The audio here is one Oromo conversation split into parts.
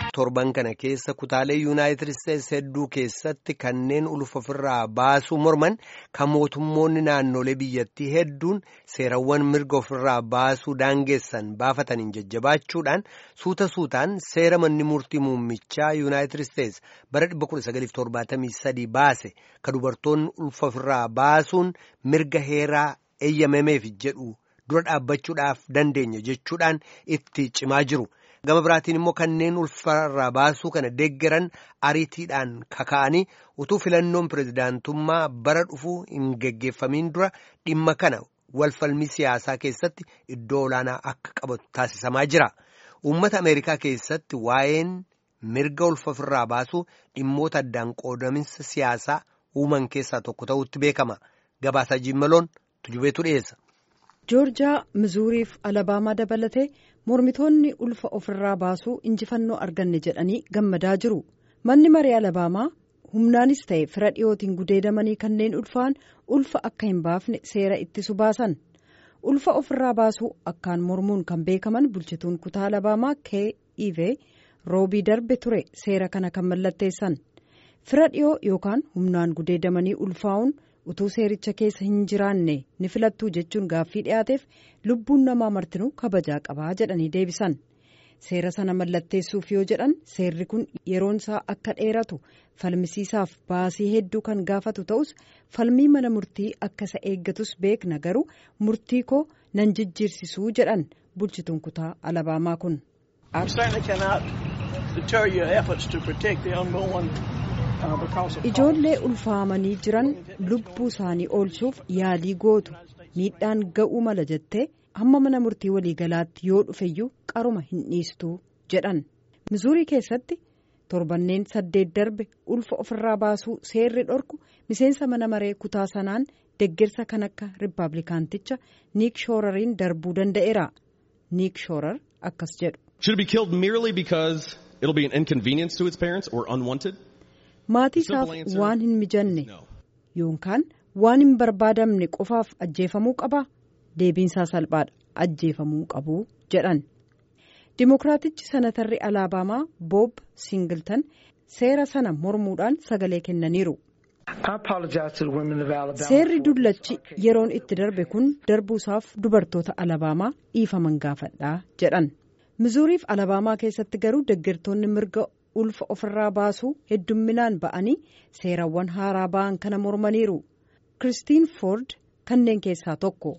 torban kana keessa kutaalee yuunaayitid isteetsi hedduu keessatti kanneen ulfa ofirraa baasuu morman kan mootummoonni naannolee biyyattii hedduun seerawwan mirga ofirraa baasuu daangeessan baafataniin jajjabaachuudhaan suuta suutaan seera manni murtii muummichaa yuunaayitid isteetsi bara 1973 baase ka dubartoonni ulfa ofirraa baasuun mirga heeraa eeyyamameef jedhu dura dhaabbachuudhaaf dandeenya jechuudhaan itti cimaa jiru. gama biraatiin immoo kanneen ulfarraa baasuu kana deeggaran ariitiidhaan kaka'anii utuu filannoon pirezidaantummaa bara dhufuu hin geggeeffamiin dura dhimma kana walfalmii siyaasaa keessatti iddoo olaanaa akka qabatu taasisamaa jira. Uummata Ameerikaa keessatti waa'een mirga ulfafirraa baasuu dhimmoota addaan qoodaminsa siyaasaa uuman keessaa tokko ta'utti beekama. Gabaasaa Jimmaloon tujubeetu dhiyeessa. joorjiyaa mizuuriif alabaamaa dabalatee mormitoonni ulfa ofirraa baasuu injifannoo arganne jedhanii gammadaa jiru manni marii alabaamaa humnaanis ta'e fira dhiyootiin gudeedamanii kanneen ulfaa'an ulfa akka hin baafne seera ittisu baasan ulfa ofirraa baasuu akkaan mormuun kan beekaman bulchituun kutaa alabaamaa kiiv roobii darbe ture seera kana kan mallatteessan fira dhiyoo yookaan humnaan gudeedamanii ulfaa'uun. utuu seericha keessa hin jiraanne ni filattuu jechuun gaaffii dhiyaateef lubbuun namaa martinuu kabajaa qabaa jedhanii deebisan seera sana mallatteessuuf yoo jedhan seerri kun yeroon isaa akka dheeratu falmisiisaaf baasii hedduu kan gaafatu ta'us falmii mana murtii akka isa eeggatus beekna garuu murtii koo nan jijjiirsisuu jedhan bulchituun kutaa alabaamaa kun. ijoollee ulfaamanii jiran lubbuu isaanii oolchuuf yaalii gootu miidhaan ga'uu mala jettee hamma mana murtii waliigalaatti yoo dhufeyyuu qaruma hin dhiistuu jedhan mizuurii keessatti torbanneen saddeet darbe ulfa ofirraa baasuu seerri dhorku miseensa mana maree kutaa sanaan deggersa kan akka riippaabilikaanticha niik shoorariin darbuu danda'eera niik shoorar akkas jedhu. maatii isaaf waan hin mijanne yookaan waan hin barbaadamne qofaaf ajjeefamuu qaba deebiinsaa salphaadha ajjeefamuu qabu jedhan dimookiraatichi sanatarri alabaamaa boob singiltan seera sana mormuudhaan sagalee kennaniiru. seerri dullachi yeroon itti darbe kun darbuusaaf dubartoota alabaamaa dhiifaman gaafadhaa jedhan mizuuriif alabaamaa keessatti garuu deeggartoonni mirga. ulfa ofirraa baasuu heddumminaan ba'anii seerawwan haaraa ba'an kana mormaniiru kiristiin foord kanneen keessaa tokko.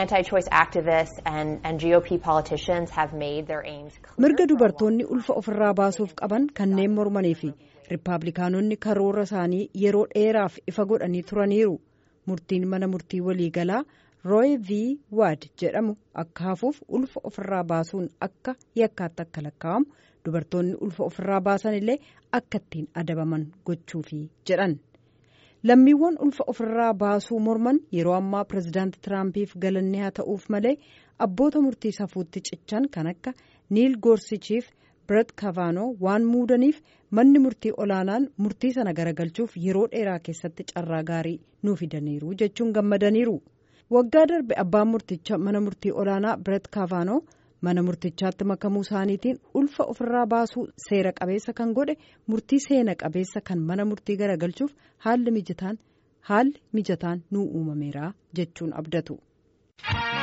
mirga dubartoonni ulfa ofirraa baasuuf qaban kanneen mormanii fi riippaabilikaanonni karoora isaanii yeroo dheeraaf ifa godhanii turaniiru murtiin mana murtii waliigalaa rooy v waad jedhamu akka hafuuf ulfa ofirraa baasuun akka yakkaatti akka lakkaa'amu. dubartoonni ulfa ofirraa baasan illee akka ittiin adabaman gochuufi jedhan lammiiwwan ulfa ofirraa baasuu morman yeroo ammaa pirezidaanti tiraampiif galanni haa ta'uuf malee abboota murtii safuutti cichan kan akka niil goorsichiif biret kavaanoo waan muudaniif manni murtii olaanaan murtii sana garagalchuuf yeroo dheeraa keessatti carraa gaarii nuu fidaniiru jechuun gammadaniiru waggaa darbe abbaan murticha mana murtii olaanaa biret kavaanoo. mana murtichaatti makamuu isaaniitiin ulfa ofirraa baasuu seera qabeessa kan godhe murtii seena qabeessa kan mana murtii garagalchuuf haalli mijataan haalli mijataan nuu uumameera jechuun abdatu.